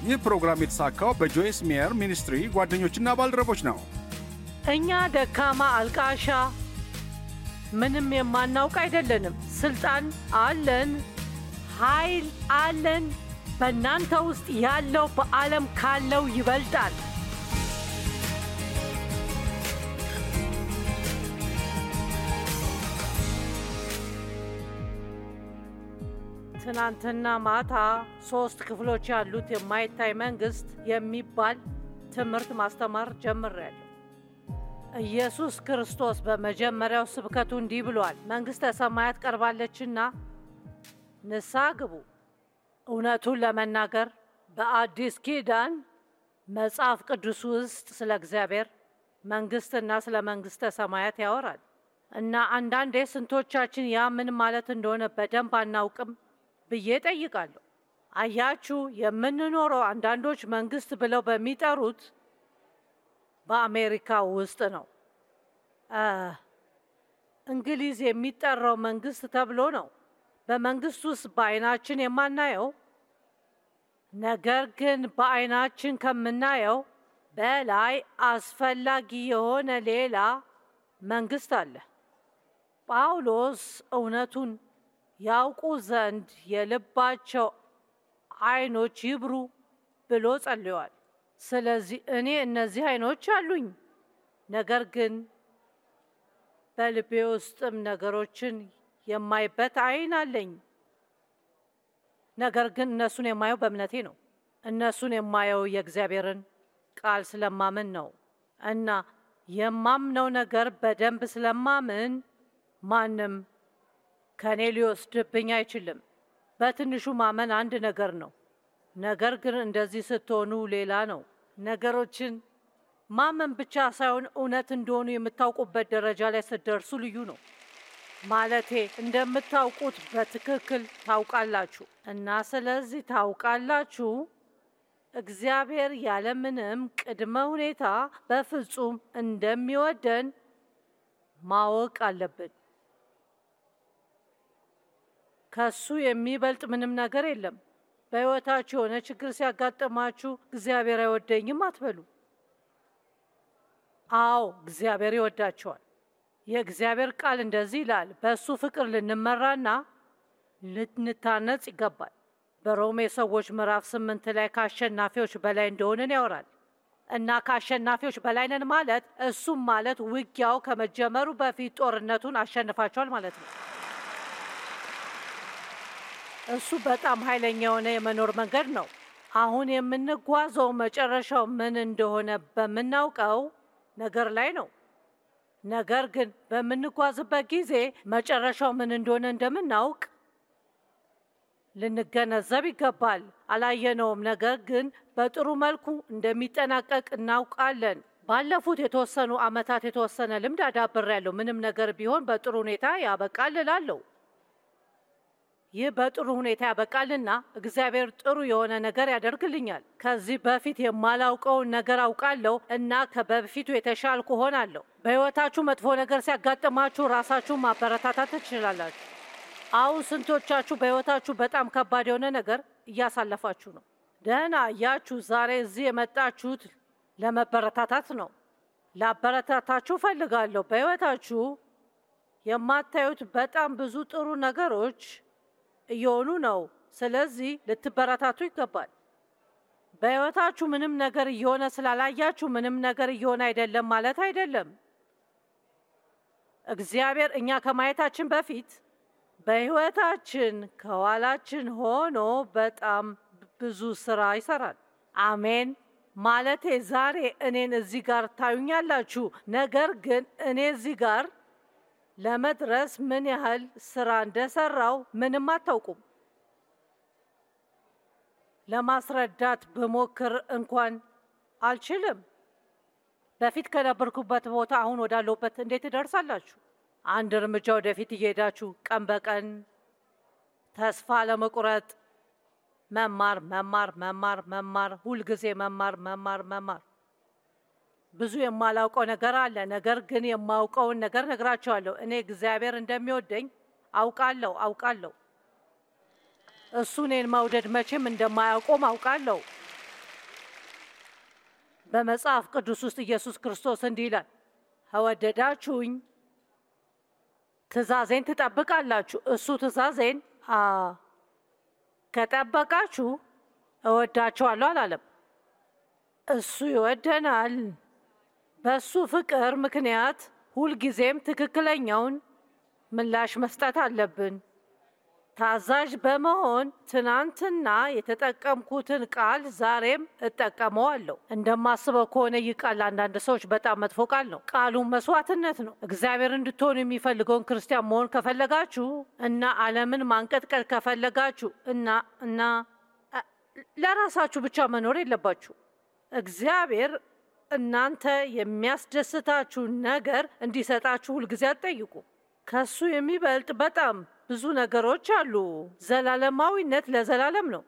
ይህ ፕሮግራም የተሳካው በጆይስ ሜየር ሚኒስትሪ ጓደኞችና ባልደረቦች ነው። እኛ ደካማ አልቃሻ፣ ምንም የማናውቅ አይደለንም። ስልጣን አለን፣ ኃይል አለን። በእናንተ ውስጥ ያለው በዓለም ካለው ይበልጣል። ትናንትና ማታ ሶስት ክፍሎች ያሉት የማይታይ መንግስት የሚባል ትምህርት ማስተማር ጀምሬያለሁ። ኢየሱስ ክርስቶስ በመጀመሪያው ስብከቱ እንዲህ ብሏል፣ መንግሥተ ሰማያት ቀርባለችና ንስሐ ግቡ። እውነቱን ለመናገር በአዲስ ኪዳን መጽሐፍ ቅዱስ ውስጥ ስለ እግዚአብሔር መንግሥትና ስለ መንግሥተ ሰማያት ያወራል እና አንዳንዴ ስንቶቻችን ያ ምን ማለት እንደሆነ በደንብ አናውቅም ብዬ ጠይቃለሁ። አያችሁ፣ የምንኖረው አንዳንዶች መንግስት ብለው በሚጠሩት በአሜሪካ ውስጥ ነው። እንግሊዝ የሚጠራው መንግስት ተብሎ ነው። በመንግስት ውስጥ በአይናችን የማናየው ነገር ግን በአይናችን ከምናየው በላይ አስፈላጊ የሆነ ሌላ መንግስት አለ። ጳውሎስ እውነቱን ያውቁ ዘንድ የልባቸው አይኖች ይብሩ ብሎ ጸልዮአል። ስለዚህ እኔ እነዚህ አይኖች አሉኝ፣ ነገር ግን በልቤ ውስጥም ነገሮችን የማይበት አይን አለኝ። ነገር ግን እነሱን የማየው በእምነቴ ነው። እነሱን የማየው የእግዚአብሔርን ቃል ስለማምን ነው እና የማምነው ነገር በደንብ ስለማምን ማንም ከእኔ ሊወስድብኝ አይችልም። በትንሹ ማመን አንድ ነገር ነው፣ ነገር ግን እንደዚህ ስትሆኑ ሌላ ነው። ነገሮችን ማመን ብቻ ሳይሆን እውነት እንደሆኑ የምታውቁበት ደረጃ ላይ ስትደርሱ ልዩ ነው። ማለቴ እንደምታውቁት በትክክል ታውቃላችሁ እና ስለዚህ ታውቃላችሁ እግዚአብሔር ያለምንም ቅድመ ሁኔታ በፍጹም እንደሚወደን ማወቅ አለብን። ከሱ የሚበልጥ ምንም ነገር የለም። በሕይወታችሁ የሆነ ችግር ሲያጋጥማችሁ እግዚአብሔር አይወደኝም አትበሉ። አዎ እግዚአብሔር ይወዳቸዋል። የእግዚአብሔር ቃል እንደዚህ ይላል፣ በእሱ ፍቅር ልንመራና ልንታነጽ ይገባል። በሮሜ ሰዎች ምዕራፍ ስምንት ላይ ከአሸናፊዎች በላይ እንደሆንን ያወራል እና ከአሸናፊዎች በላይ ነን ማለት እሱም ማለት ውጊያው ከመጀመሩ በፊት ጦርነቱን አሸንፋቸዋል ማለት ነው። እሱ በጣም ኃይለኛ የሆነ የመኖር መንገድ ነው። አሁን የምንጓዘው መጨረሻው ምን እንደሆነ በምናውቀው ነገር ላይ ነው። ነገር ግን በምንጓዝበት ጊዜ መጨረሻው ምን እንደሆነ እንደምናውቅ ልንገነዘብ ይገባል። አላየነውም፣ ነገር ግን በጥሩ መልኩ እንደሚጠናቀቅ እናውቃለን። ባለፉት የተወሰኑ ዓመታት የተወሰነ ልምድ አዳብሬያለሁ። ምንም ነገር ቢሆን በጥሩ ሁኔታ ያበቃል እላለሁ። ይህ በጥሩ ሁኔታ ያበቃልና እግዚአብሔር ጥሩ የሆነ ነገር ያደርግልኛል። ከዚህ በፊት የማላውቀውን ነገር አውቃለሁ እና ከበፊቱ የተሻልኩ ሆናለሁ። በሕይወታችሁ መጥፎ ነገር ሲያጋጥማችሁ ራሳችሁን ማበረታታት ትችላላችሁ። አሁን ስንቶቻችሁ በሕይወታችሁ በጣም ከባድ የሆነ ነገር እያሳለፋችሁ ነው? ደህና እያችሁ ዛሬ እዚህ የመጣችሁት ለመበረታታት ነው። ላበረታታችሁ ፈልጋለሁ። በሕይወታችሁ የማታዩት በጣም ብዙ ጥሩ ነገሮች እየሆኑ ነው። ስለዚህ ልትበረታቱ ይገባል። በሕይወታችሁ ምንም ነገር እየሆነ ስላላያችሁ ምንም ነገር እየሆነ አይደለም ማለት አይደለም። እግዚአብሔር እኛ ከማየታችን በፊት በሕይወታችን ከኋላችን ሆኖ በጣም ብዙ ስራ ይሰራል። አሜን። ማለቴ ዛሬ እኔን እዚህ ጋር ታዩኛላችሁ፣ ነገር ግን እኔ እዚህ ጋር ለመድረስ ምን ያህል ስራ እንደሰራው ምንም አታውቁም። ለማስረዳት ብሞክር እንኳን አልችልም። በፊት ከነበርኩበት ቦታ አሁን ወዳለሁበት እንዴት ትደርሳላችሁ? አንድ እርምጃ ወደፊት እየሄዳችሁ ቀን በቀን ተስፋ ለመቁረጥ መማር መማር መማር መማር፣ ሁልጊዜ መማር መማር መማር። ብዙ የማላውቀው ነገር አለ፣ ነገር ግን የማውቀውን ነገር ነግራቸዋለሁ። እኔ እግዚአብሔር እንደሚወደኝ አውቃለሁ አውቃለሁ። እሱ እኔን መውደድ መቼም እንደማያውቆም አውቃለሁ። በመጽሐፍ ቅዱስ ውስጥ ኢየሱስ ክርስቶስ እንዲህ ይላል፣ ከወደዳችሁኝ ትእዛዜን ትጠብቃላችሁ። እሱ ትእዛዜን አ ከጠበቃችሁ እወዳችኋለሁ አላለም። እሱ ይወደናል። በሱ ፍቅር ምክንያት ሁልጊዜም ትክክለኛውን ምላሽ መስጠት አለብን። ታዛዥ በመሆን ትናንትና የተጠቀምኩትን ቃል ዛሬም እጠቀመዋለሁ። እንደማስበው ከሆነ ይህ ቃል ለአንዳንድ ሰዎች በጣም መጥፎ ቃል ነው። ቃሉም መስዋዕትነት ነው። እግዚአብሔር እንድትሆኑ የሚፈልገውን ክርስቲያን መሆን ከፈለጋችሁ እና ዓለምን ማንቀጥቀጥ ከፈለጋችሁ እና እና ለራሳችሁ ብቻ መኖር የለባችሁ። እግዚአብሔር እናንተ የሚያስደስታችሁ ነገር እንዲሰጣችሁ ሁልጊዜ አትጠይቁ። ከሱ የሚበልጥ በጣም ብዙ ነገሮች አሉ። ዘላለማዊነት ለዘላለም ነው።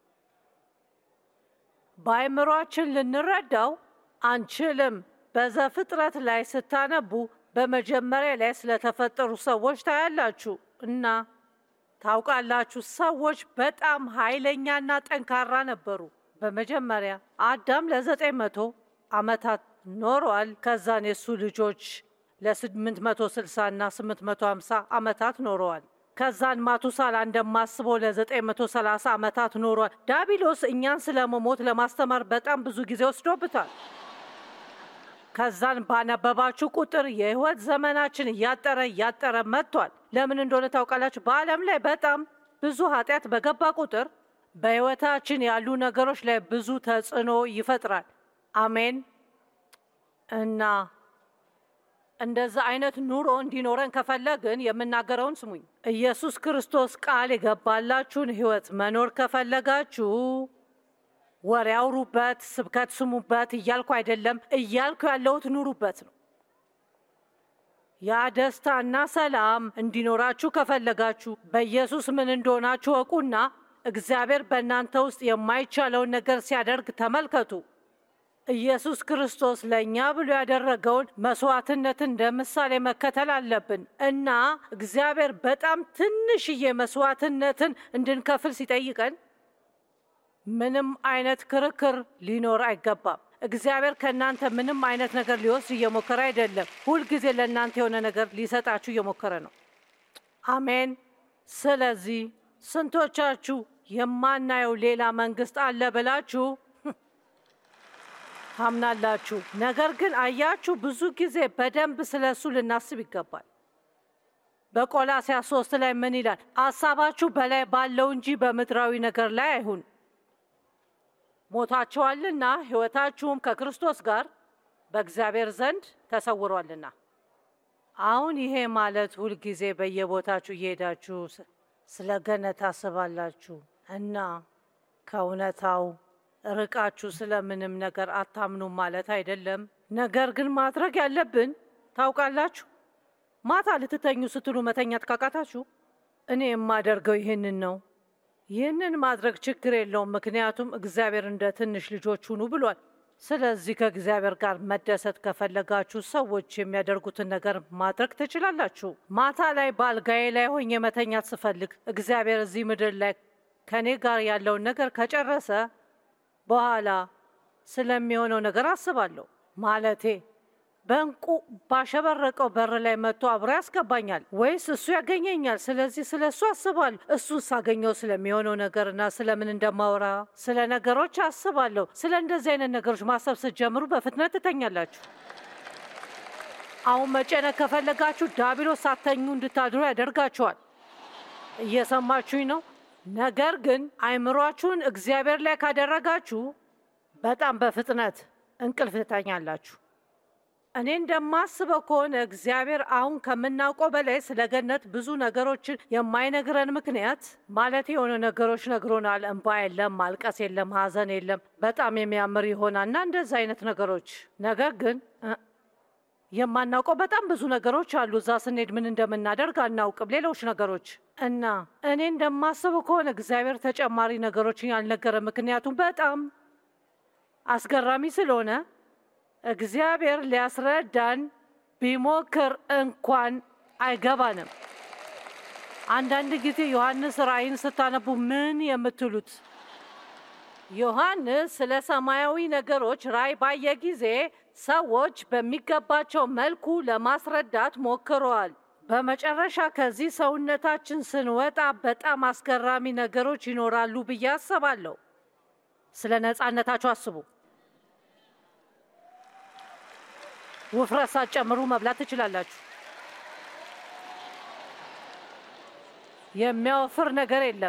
በአይምሯችን ልንረዳው አንችልም። በዘፍጥረት ላይ ስታነቡ በመጀመሪያ ላይ ስለተፈጠሩ ሰዎች ታያላችሁ እና ታውቃላችሁ፣ ሰዎች በጣም ኃይለኛና ጠንካራ ነበሩ። በመጀመሪያ አዳም ለዘጠኝ መቶ ዓመታት ኖሯል። ከዛን የሱ ልጆች ለ860 እና 850 ዓመታት ኖረዋል። ከዛን ማቱሳላ እንደማስበው ለ930 ዓመታት ኖሯል። ዳቢሎስ እኛን ስለ መሞት ለማስተማር በጣም ብዙ ጊዜ ወስዶብታል። ከዛን ባነበባችሁ ቁጥር የህይወት ዘመናችን እያጠረ እያጠረ መጥቷል። ለምን እንደሆነ ታውቃላችሁ? በዓለም ላይ በጣም ብዙ ኃጢአት በገባ ቁጥር በህይወታችን ያሉ ነገሮች ላይ ብዙ ተጽዕኖ ይፈጥራል። አሜን እና እንደዛ አይነት ኑሮ እንዲኖረን ከፈለግን የምናገረውን ስሙኝ። ኢየሱስ ክርስቶስ ቃል የገባላችሁን ህይወት መኖር ከፈለጋችሁ ወሬ አውሩበት፣ ስብከት ስሙበት እያልኩ አይደለም። እያልኩ ያለሁት ኑሩበት ነው። ያ ደስታና ሰላም እንዲኖራችሁ ከፈለጋችሁ በኢየሱስ ምን እንደሆናችሁ እወቁና እግዚአብሔር በእናንተ ውስጥ የማይቻለውን ነገር ሲያደርግ ተመልከቱ። ኢየሱስ ክርስቶስ ለእኛ ብሎ ያደረገውን መስዋዕትነትን እንደ ምሳሌ መከተል አለብን እና እግዚአብሔር በጣም ትንሽዬ መስዋዕትነትን እንድንከፍል ሲጠይቀን ምንም አይነት ክርክር ሊኖር አይገባም። እግዚአብሔር ከእናንተ ምንም አይነት ነገር ሊወስድ እየሞከረ አይደለም። ሁልጊዜ ለእናንተ የሆነ ነገር ሊሰጣችሁ እየሞከረ ነው። አሜን። ስለዚህ ስንቶቻችሁ የማናየው ሌላ መንግስት አለ ብላችሁ ታምናላችሁ? ነገር ግን አያችሁ፣ ብዙ ጊዜ በደንብ ስለ እሱ ልናስብ ይገባል። በቆላስያስ ሶስት ላይ ምን ይላል? ሀሳባችሁ በላይ ባለው እንጂ በምድራዊ ነገር ላይ አይሁን ሞታችኋልና ሕይወታችሁም ከክርስቶስ ጋር በእግዚአብሔር ዘንድ ተሰውሯልና። አሁን ይሄ ማለት ሁልጊዜ በየቦታችሁ እየሄዳችሁ ስለ ገነት ታስባላችሁ እና ከእውነታው ርቃችሁ ስለምንም ነገር አታምኑም ማለት አይደለም። ነገር ግን ማድረግ ያለብን ታውቃላችሁ፣ ማታ ልትተኙ ስትሉ መተኛት ካቃታችሁ እኔ የማደርገው ይህንን ነው። ይህንን ማድረግ ችግር የለውም፣ ምክንያቱም እግዚአብሔር እንደ ትንሽ ልጆች ሁኑ ብሏል። ስለዚህ ከእግዚአብሔር ጋር መደሰት ከፈለጋችሁ ሰዎች የሚያደርጉትን ነገር ማድረግ ትችላላችሁ። ማታ ላይ በአልጋዬ ላይ ሆኜ መተኛት ስፈልግ እግዚአብሔር እዚህ ምድር ላይ ከእኔ ጋር ያለውን ነገር ከጨረሰ በኋላ ስለሚሆነው ነገር አስባለሁ። ማለቴ በእንቁ ባሸበረቀው በር ላይ መጥቶ አብሮ ያስገባኛል ወይስ እሱ ያገኘኛል? ስለዚህ ስለ እሱ አስባለሁ። እሱን ሳገኘው ስለሚሆነው ነገርና ስለምን እንደማወራ ስለ ነገሮች አስባለሁ። ስለ እንደዚህ አይነት ነገሮች ማሰብ ስትጀምሩ በፍጥነት ትተኛላችሁ። አሁን መጨነቅ ከፈለጋችሁ ዳቢሎስ ሳተኙ እንድታድሩ ያደርጋችኋል። እየሰማችሁኝ ነው? ነገር ግን አይምሯችሁን እግዚአብሔር ላይ ካደረጋችሁ በጣም በፍጥነት እንቅልፍ ትተኛላችሁ። እኔ እንደማስበው ከሆነ እግዚአብሔር አሁን ከምናውቀው በላይ ስለ ገነት ብዙ ነገሮችን የማይነግረን ምክንያት ማለት የሆነ ነገሮች ነግሮናል። እንባ የለም፣ ማልቀስ የለም፣ ሐዘን የለም፣ በጣም የሚያምር ይሆናል እና እንደዚህ አይነት ነገሮች። ነገር ግን የማናውቀው በጣም ብዙ ነገሮች አሉ። እዛ ስንሄድ ምን እንደምናደርግ አናውቅም። ሌሎች ነገሮች እና እኔ እንደማስበው ከሆነ እግዚአብሔር ተጨማሪ ነገሮችን ያልነገረ ምክንያቱም በጣም አስገራሚ ስለሆነ እግዚአብሔር ሊያስረዳን ቢሞክር እንኳን አይገባንም። አንዳንድ ጊዜ ዮሐንስ ራእይን ስታነቡ ምን የምትሉት ዮሐንስ ስለ ሰማያዊ ነገሮች ራእይ ባየ ጊዜ ሰዎች በሚገባቸው መልኩ ለማስረዳት ሞክረዋል። በመጨረሻ ከዚህ ሰውነታችን ስንወጣ በጣም አስገራሚ ነገሮች ይኖራሉ ብዬ አስባለሁ። ስለ ነፃነታችሁ አስቡ። ውፍረት ሳትጨምሩ መብላት ትችላላችሁ። የሚያወፍር ነገር የለም።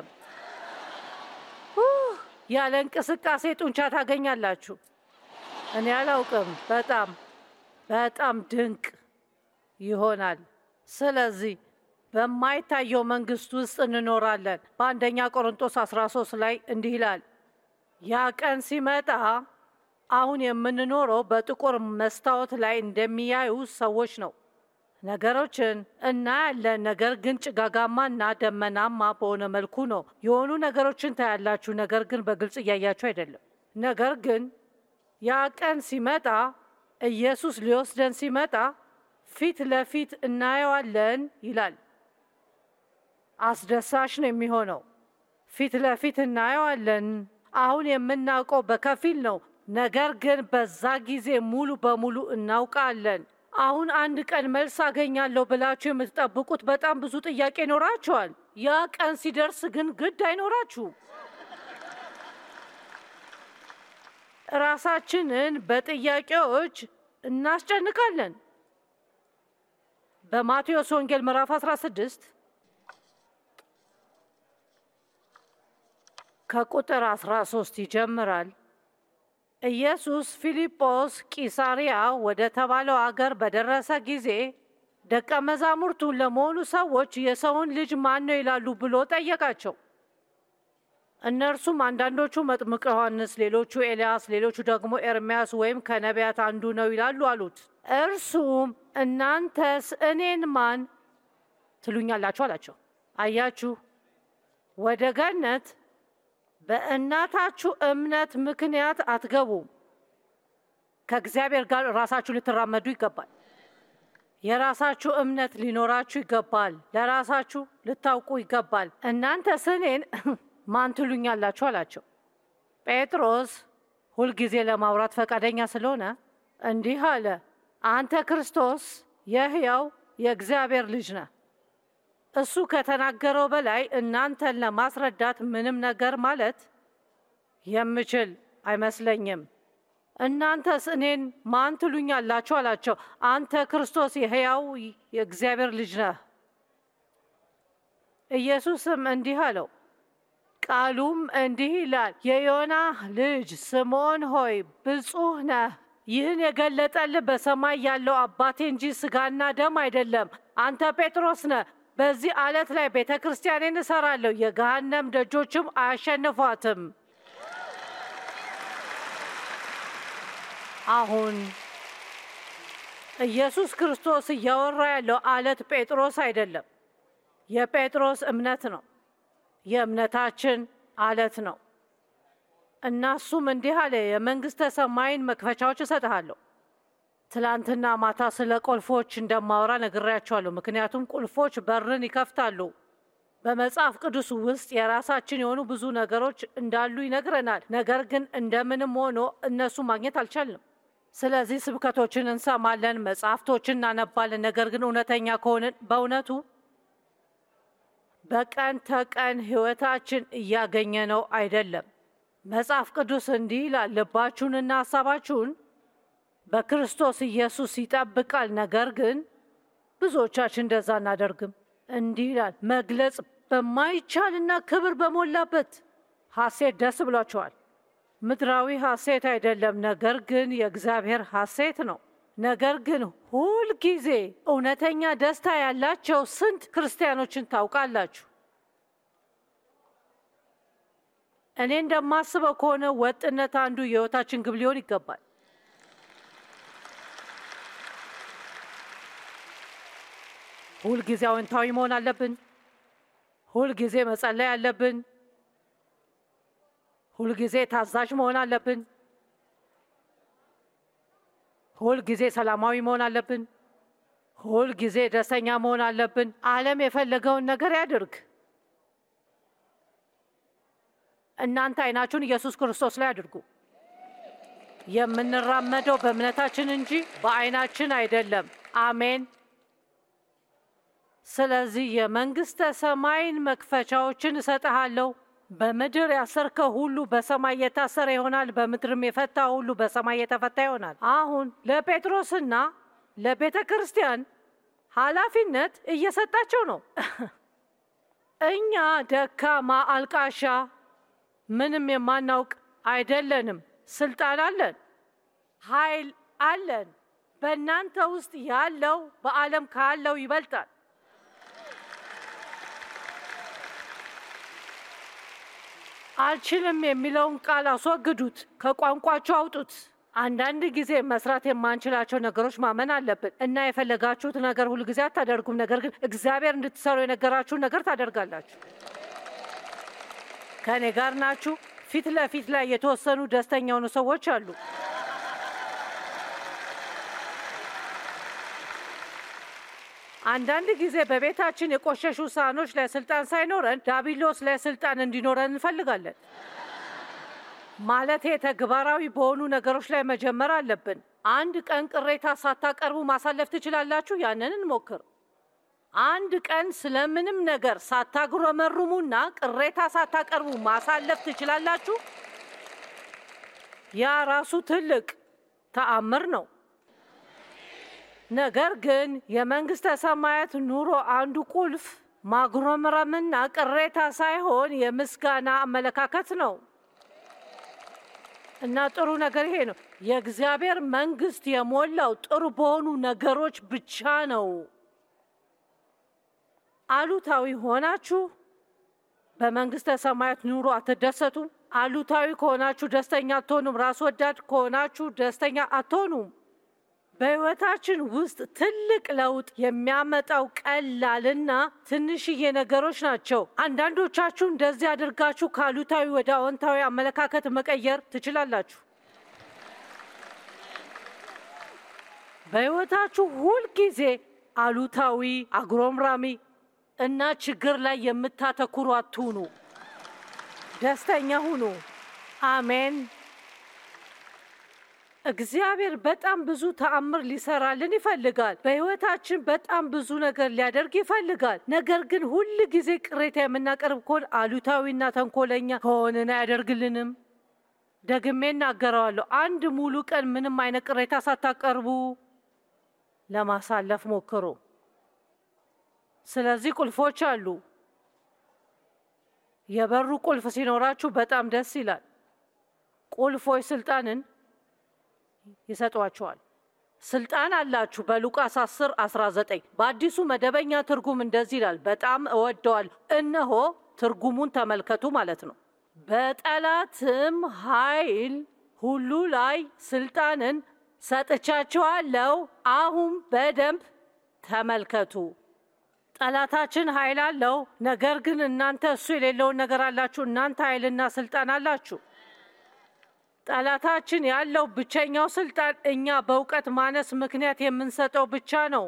ኡህ፣ ያለ እንቅስቃሴ ጡንቻ ታገኛላችሁ። እኔ አላውቅም። በጣም በጣም ድንቅ ይሆናል። ስለዚህ በማይታየው መንግስት ውስጥ እንኖራለን። በአንደኛ ቆሮንቶስ 13 ላይ እንዲህ ይላል፣ ያ ቀን ሲመጣ አሁን የምንኖረው በጥቁር መስታወት ላይ እንደሚያዩ ሰዎች ነው። ነገሮችን እናያለን፣ ነገር ግን ጭጋጋማና ደመናማ በሆነ መልኩ ነው። የሆኑ ነገሮችን ታያላችሁ፣ ነገር ግን በግልጽ እያያችሁ አይደለም። ነገር ግን ያ ቀን ሲመጣ ኢየሱስ ሊወስደን ሲመጣ ፊት ለፊት እናየዋለን ይላል። አስደሳች ነው የሚሆነው። ፊት ለፊት እናየዋለን። አሁን የምናውቀው በከፊል ነው፣ ነገር ግን በዛ ጊዜ ሙሉ በሙሉ እናውቃለን። አሁን አንድ ቀን መልስ አገኛለሁ ብላችሁ የምትጠብቁት በጣም ብዙ ጥያቄ ይኖራችኋል። ያ ቀን ሲደርስ ግን ግድ አይኖራችሁም። ራሳችንን በጥያቄዎች እናስጨንቃለን። በማቴዎስ ወንጌል ምዕራፍ 16 ከቁጥር 13 ይጀምራል። ኢየሱስ ፊልጶስ ቂሳሪያ ወደ ተባለው አገር በደረሰ ጊዜ ደቀ መዛሙርቱን ለመሆኑ ሰዎች የሰውን ልጅ ማን ነው ይላሉ ብሎ ጠየቃቸው። እነርሱም አንዳንዶቹ መጥምቅ ዮሐንስ፣ ሌሎቹ ኤልያስ፣ ሌሎቹ ደግሞ ኤርምያስ ወይም ከነቢያት አንዱ ነው ይላሉ አሉት። እርሱም እናንተስ እኔን ማን ትሉኛላችሁ አላቸው። አያችሁ ወደ ገነት በእናታችሁ እምነት ምክንያት አትገቡም። ከእግዚአብሔር ጋር ራሳችሁ ልትራመዱ ይገባል። የራሳችሁ እምነት ሊኖራችሁ ይገባል። ለራሳችሁ ልታውቁ ይገባል። እናንተስ እኔን ማን ትሉኛላችሁ አላቸው። ጴጥሮስ ሁልጊዜ ለማውራት ፈቃደኛ ስለሆነ እንዲህ አለ፣ አንተ ክርስቶስ የሕያው የእግዚአብሔር ልጅ ነህ። እሱ ከተናገረው በላይ እናንተን ለማስረዳት ምንም ነገር ማለት የምችል አይመስለኝም። እናንተስ እኔን ማን ትሉኛላችሁ አላቸው። አንተ ክርስቶስ የሕያው የእግዚአብሔር ልጅ ነህ። ኢየሱስም እንዲህ አለው፣ ቃሉም እንዲህ ይላል፣ የዮና ልጅ ስምዖን ሆይ ብፁህ ነህ። ይህን የገለጠልህ በሰማይ ያለው አባቴ እንጂ ሥጋና ደም አይደለም። አንተ ጴጥሮስ ነህ። በዚህ ዓለት ላይ ቤተ ክርስቲያኔን እሰራለሁ፣ የገሃነም ደጆችም አያሸንፏትም። አሁን ኢየሱስ ክርስቶስ እያወራ ያለው አለት ጴጥሮስ አይደለም፣ የጴጥሮስ እምነት ነው። የእምነታችን አለት ነው። እና እሱም እንዲህ አለ፣ የመንግሥተ ሰማይን መክፈቻዎች እሰጥሃለሁ። ትላንትና ማታ ስለ ቁልፎች እንደማወራ ነግሬያቸዋለሁ። ምክንያቱም ቁልፎች በርን ይከፍታሉ። በመጽሐፍ ቅዱስ ውስጥ የራሳችን የሆኑ ብዙ ነገሮች እንዳሉ ይነግረናል። ነገር ግን እንደምንም ሆኖ እነሱ ማግኘት አልቻልንም። ስለዚህ ስብከቶችን እንሰማለን፣ መጽሐፍቶችን እናነባለን። ነገር ግን እውነተኛ ከሆንን በእውነቱ በቀን ተቀን ሕይወታችን እያገኘ ነው አይደለም። መጽሐፍ ቅዱስ እንዲህ ይላል፣ ልባችሁንና ሀሳባችሁን በክርስቶስ ኢየሱስ ይጠብቃል። ነገር ግን ብዙዎቻችን እንደዛ እናደርግም። እንዲህ ይላል፣ መግለጽ በማይቻልና ክብር በሞላበት ሐሴት ደስ ብሏቸዋል። ምድራዊ ሐሴት አይደለም፣ ነገር ግን የእግዚአብሔር ሐሴት ነው። ነገር ግን ሁል ጊዜ እውነተኛ ደስታ ያላቸው ስንት ክርስቲያኖችን ታውቃላችሁ? እኔ እንደማስበው ከሆነ ወጥነት አንዱ የሕይወታችን ግብ ሊሆን ይገባል። ሁልጊዜ አዎንታዊ መሆን አለብን። ሁልጊዜ መጸለይ አለብን። ሁልጊዜ ታዛዥ መሆን አለብን። ሁልጊዜ ሰላማዊ መሆን አለብን። ሁልጊዜ ደስተኛ መሆን አለብን። ዓለም የፈለገውን ነገር ያድርግ። እናንተ አይናችሁን ኢየሱስ ክርስቶስ ላይ አድርጉ። የምንራመደው በእምነታችን እንጂ በአይናችን አይደለም። አሜን። ስለዚህ የመንግሥተ ሰማይን መክፈቻዎችን እሰጥሃለሁ። በምድር ያሰርከው ሁሉ በሰማይ የታሰረ ይሆናል፣ በምድርም የፈታ ሁሉ በሰማይ የተፈታ ይሆናል። አሁን ለጴጥሮስና ለቤተ ክርስቲያን ኃላፊነት እየሰጣቸው ነው። እኛ ደካማ፣ አልቃሻ፣ ምንም የማናውቅ አይደለንም። ስልጣን አለን፣ ኃይል አለን። በእናንተ ውስጥ ያለው በዓለም ካለው ይበልጣል። አልችልም የሚለውን ቃል አስወግዱት፣ ከቋንቋችሁ አውጡት። አንዳንድ ጊዜ መስራት የማንችላቸው ነገሮች ማመን አለብን እና የፈለጋችሁት ነገር ሁሉ ጊዜ አታደርጉም። ነገር ግን እግዚአብሔር እንድትሰሩ የነገራችሁን ነገር ታደርጋላችሁ። ከእኔ ጋር ናችሁ። ፊት ለፊት ላይ የተወሰኑ ደስተኛ የሆኑ ሰዎች አሉ። አንዳንድ ጊዜ በቤታችን የቆሸሹ ሳህኖች ላይ ስልጣን ሳይኖረን ዳቢሎስ ላይ ስልጣን እንዲኖረን እንፈልጋለን። ማለቴ ተግባራዊ በሆኑ ነገሮች ላይ መጀመር አለብን። አንድ ቀን ቅሬታ ሳታቀርቡ ማሳለፍ ትችላላችሁ። ያንን እንሞክር። አንድ ቀን ስለምንም ነገር ሳታጉረመርሙና ቅሬታ ሳታቀርቡ ማሳለፍ ትችላላችሁ። ያ ራሱ ትልቅ ተአምር ነው። ነገር ግን የመንግስተ ሰማያት ኑሮ አንዱ ቁልፍ ማጉረምረምና ቅሬታ ሳይሆን የምስጋና አመለካከት ነው። እና ጥሩ ነገር ይሄ ነው። የእግዚአብሔር መንግስት የሞላው ጥሩ በሆኑ ነገሮች ብቻ ነው። አሉታዊ ሆናችሁ በመንግስተ ሰማያት ኑሮ አትደሰቱም። አሉታዊ ከሆናችሁ ደስተኛ አትሆኑም። ራስ ወዳድ ከሆናችሁ ደስተኛ አትሆኑም። በሕይወታችን ውስጥ ትልቅ ለውጥ የሚያመጣው ቀላልና ትንሽዬ ነገሮች ናቸው። አንዳንዶቻችሁ እንደዚህ አድርጋችሁ ከአሉታዊ ወደ አዎንታዊ አመለካከት መቀየር ትችላላችሁ። በሕይወታችሁ ሁልጊዜ አሉታዊ፣ አጉረምራሚ እና ችግር ላይ የምታተኩሩ አትሁኑ። ደስተኛ ሁኑ። አሜን። እግዚአብሔር በጣም ብዙ ተአምር ሊሰራልን ይፈልጋል። በሕይወታችን በጣም ብዙ ነገር ሊያደርግ ይፈልጋል። ነገር ግን ሁል ጊዜ ቅሬታ የምናቀርብ ከሆን አሉታዊና ተንኮለኛ ከሆንን አያደርግልንም። ደግሜ እናገረዋለሁ። አንድ ሙሉ ቀን ምንም አይነት ቅሬታ ሳታቀርቡ ለማሳለፍ ሞክሩ። ስለዚህ ቁልፎች አሉ። የበሩ ቁልፍ ሲኖራችሁ በጣም ደስ ይላል። ቁልፎች ስልጣንን ይሰጧቸዋል። ስልጣን አላችሁ። በሉቃስ 10 19 በአዲሱ መደበኛ ትርጉም እንደዚህ ይላል፣ በጣም እወደዋል። እነሆ ትርጉሙን ተመልከቱ ማለት ነው። በጠላትም ኃይል ሁሉ ላይ ስልጣንን ሰጥቻችኋለሁ። አሁን በደንብ ተመልከቱ። ጠላታችን ኃይል አለው፣ ነገር ግን እናንተ እሱ የሌለውን ነገር አላችሁ። እናንተ ኃይልና ስልጣን አላችሁ። ጠላታችን ያለው ብቸኛው ስልጣን እኛ በእውቀት ማነስ ምክንያት የምንሰጠው ብቻ ነው።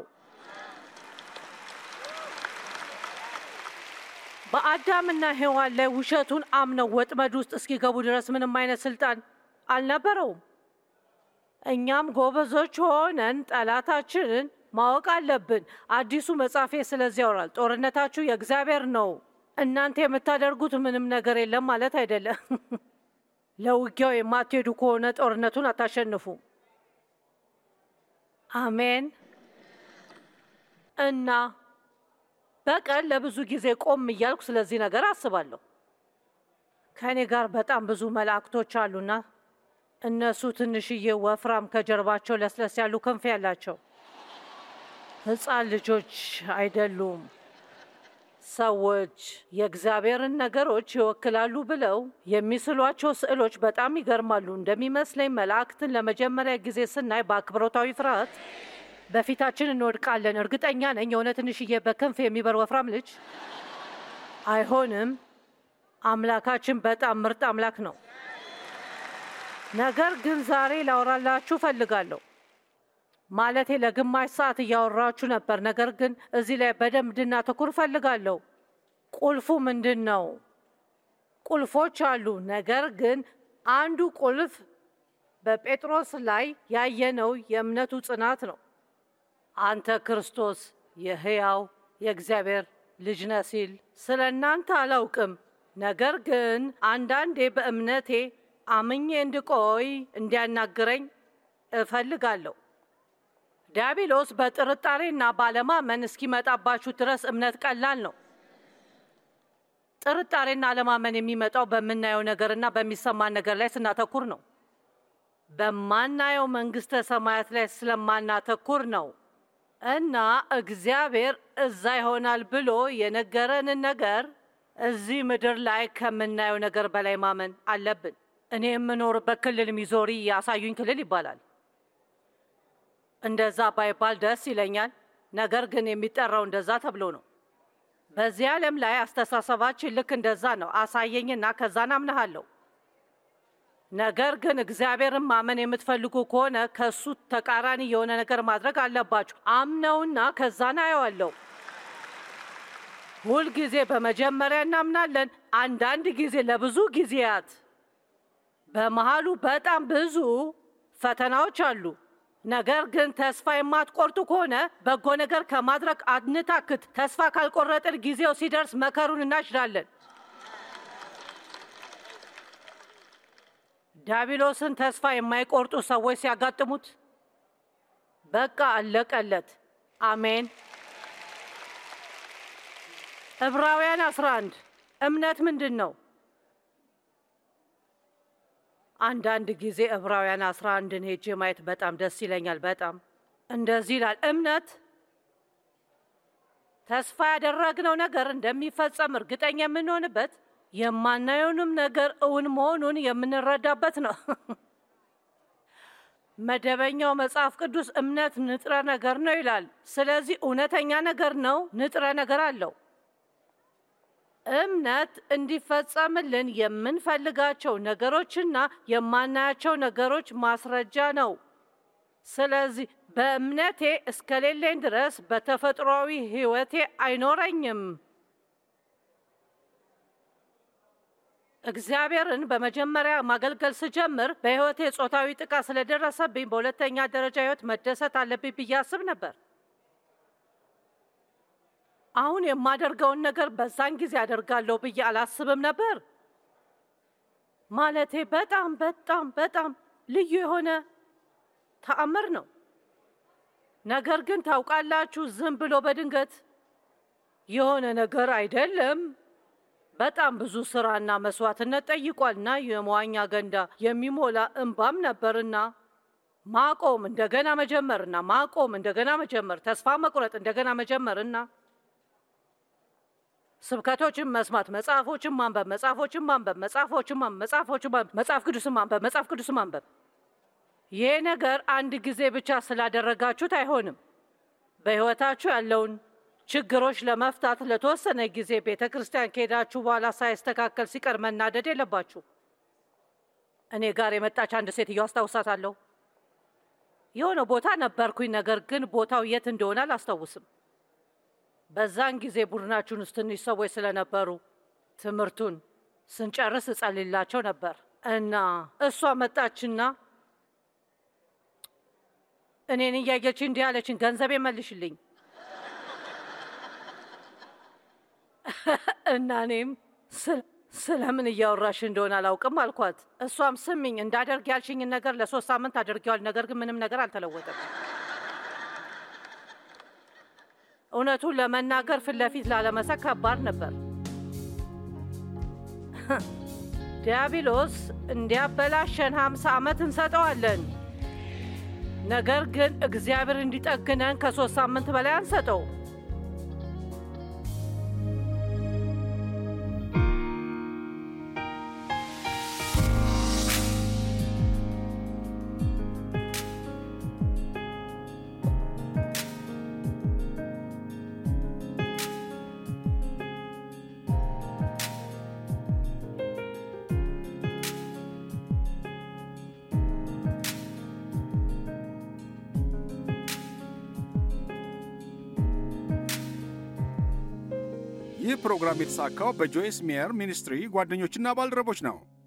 በአዳምና ሔዋን ላይ ውሸቱን አምነው ወጥመድ ውስጥ እስኪገቡ ድረስ ምንም አይነት ስልጣን አልነበረውም። እኛም ጎበዞች ሆነን ጠላታችንን ማወቅ አለብን። አዲሱ መጽሐፌ ስለዚህ ያወራል። ጦርነታችሁ የእግዚአብሔር ነው። እናንተ የምታደርጉት ምንም ነገር የለም ማለት አይደለም። ለውጊያው የማትሄዱ ከሆነ ጦርነቱን አታሸንፉ። አሜን። እና በቀን ለብዙ ጊዜ ቆም እያልኩ ስለዚህ ነገር አስባለሁ። ከእኔ ጋር በጣም ብዙ መላእክቶች አሉና እነሱ ትንሽዬ ወፍራም ከጀርባቸው ለስለስ ያሉ ክንፍ ያላቸው ሕፃን ልጆች አይደሉም። ሰዎች የእግዚአብሔርን ነገሮች ይወክላሉ ብለው የሚስሏቸው ስዕሎች በጣም ይገርማሉ። እንደሚመስለኝ መላእክትን ለመጀመሪያ ጊዜ ስናይ በአክብሮታዊ ፍርሃት በፊታችን እንወድቃለን። እርግጠኛ ነኝ የሆነ ትንሽዬ በክንፍ የሚበር ወፍራም ልጅ አይሆንም። አምላካችን በጣም ምርጥ አምላክ ነው። ነገር ግን ዛሬ ላወራላችሁ እፈልጋለሁ። ማለቴ ለግማሽ ሰዓት እያወራችሁ ነበር። ነገር ግን እዚህ ላይ በደንብ እንድናተኩር እፈልጋለሁ። ቁልፉ ምንድን ነው? ቁልፎች አሉ። ነገር ግን አንዱ ቁልፍ በጴጥሮስ ላይ ያየነው የእምነቱ ጽናት ነው። አንተ ክርስቶስ የሕያው የእግዚአብሔር ልጅ ነህ ሲል ስለ እናንተ አላውቅም፣ ነገር ግን አንዳንዴ በእምነቴ አምኜ እንድቆይ እንዲያናግረኝ እፈልጋለሁ። ዲያብሎስ በጥርጣሬና ባለማመን እስኪመጣባችሁ ድረስ እምነት ቀላል ነው። ጥርጣሬና አለማመን የሚመጣው በምናየው ነገርና በሚሰማን ነገር ላይ ስናተኩር ነው። በማናየው መንግስተ ሰማያት ላይ ስለማናተኩር ነው። እና እግዚአብሔር እዛ ይሆናል ብሎ የነገረንን ነገር እዚህ ምድር ላይ ከምናየው ነገር በላይ ማመን አለብን። እኔ የምኖርበት ክልል ሚዞሪ ያሳዩኝ ክልል ይባላል። እንደዛ ባይባል ደስ ይለኛል። ነገር ግን የሚጠራው እንደዛ ተብሎ ነው። በዚህ ዓለም ላይ አስተሳሰባችን ልክ እንደዛ ነው። አሳየኝና ከዛ ናምንሃለሁ። ነገር ግን እግዚአብሔርን ማመን የምትፈልጉ ከሆነ ከእሱ ተቃራኒ የሆነ ነገር ማድረግ አለባችሁ። አምነውና ከዛ ናየዋለሁ። ሁልጊዜ በመጀመሪያ እናምናለን። አንዳንድ ጊዜ ለብዙ ጊዜያት በመሃሉ በጣም ብዙ ፈተናዎች አሉ። ነገር ግን ተስፋ የማትቆርጡ ከሆነ በጎ ነገር ከማድረግ አንታክት። ተስፋ ካልቆረጥን ጊዜው ሲደርስ መከሩን እናጭዳለን። ዲያብሎስን ተስፋ የማይቆርጡ ሰዎች ሲያጋጥሙት በቃ አለቀለት። አሜን። ዕብራውያን 11 እምነት ምንድን ነው? አንዳንድ ጊዜ ዕብራውያን 11ን ሄጄ ማየት በጣም ደስ ይለኛል። በጣም እንደዚህ ይላል፣ እምነት ተስፋ ያደረግነው ነገር እንደሚፈጸም እርግጠኛ የምንሆንበት የማናየውንም ነገር እውን መሆኑን የምንረዳበት ነው። መደበኛው መጽሐፍ ቅዱስ እምነት ንጥረ ነገር ነው ይላል። ስለዚህ እውነተኛ ነገር ነው፣ ንጥረ ነገር አለው። እምነት እንዲፈጸምልን የምንፈልጋቸው ነገሮችና የማናያቸው ነገሮች ማስረጃ ነው። ስለዚህ በእምነቴ እስከሌለኝ ድረስ በተፈጥሯዊ ሕይወቴ አይኖረኝም። እግዚአብሔርን በመጀመሪያ ማገልገል ስጀምር በሕይወቴ ጾታዊ ጥቃት ስለደረሰብኝ በሁለተኛ ደረጃ ሕይወት መደሰት አለብኝ ብዬ አስብ ነበር። አሁን የማደርገውን ነገር በዛን ጊዜ አደርጋለሁ ብዬ አላስብም ነበር። ማለቴ በጣም በጣም በጣም ልዩ የሆነ ተአምር ነው። ነገር ግን ታውቃላችሁ፣ ዝም ብሎ በድንገት የሆነ ነገር አይደለም። በጣም ብዙ ስራና መስዋዕትነት ጠይቋልና የመዋኛ ገንዳ የሚሞላ እንባም ነበርና ማቆም እንደገና መጀመርና ማቆም እንደገና መጀመር፣ ተስፋ መቁረጥ እንደገና መጀመርና ስብከቶችን መስማት፣ መጽሐፎችን ማንበብ፣ መጽሐፎችን ማንበብ፣ መጽሐፎችን ማንበብ፣ መጽሐፎችን ማንበብ፣ መጽሐፍ ቅዱስን ማንበብ፣ መጽሐፍ ቅዱስን ማንበብ። ይሄ ነገር አንድ ጊዜ ብቻ ስላደረጋችሁት አይሆንም። በሕይወታችሁ ያለውን ችግሮች ለመፍታት ለተወሰነ ጊዜ ቤተ ክርስቲያን ከሄዳችሁ በኋላ ሳይስተካከል ሲቀር መናደድ የለባችሁ። እኔ ጋር የመጣች አንድ ሴትዮ አስታውሳታለሁ። የሆነ ቦታ ነበርኩኝ፣ ነገር ግን ቦታው የት እንደሆነ አላስታውስም። በዛን ጊዜ ቡድናችን ውስጥ ትንሽ ሰዎች ስለነበሩ ትምህርቱን ስንጨርስ እጸልላቸው ነበር እና እሷ መጣችና እኔን እያየች እንዲህ አለችኝ፣ ገንዘቤ መልሽልኝ እና እኔም ስለምን እያወራሽ እንደሆነ አላውቅም አልኳት። እሷም ስሚኝ፣ እንዳደርግ ያልሽኝን ነገር ለሶስት ሳምንት አድርጌዋል፣ ነገር ግን ምንም ነገር አልተለወጠም። እውነቱን ለመናገር ፊት ለፊት ላለመሳቅ ከባድ ነበር። ዲያብሎስ እንዲያበላሸን ሀምሳ ዓመት እንሰጠዋለን። ነገር ግን እግዚአብሔር እንዲጠግነን ከሶስት ሳምንት በላይ አንሰጠው። ይህ ፕሮግራም የተሳካው በጆይስ ሜየር ሚኒስትሪ ጓደኞችና ባልደረቦች ነው።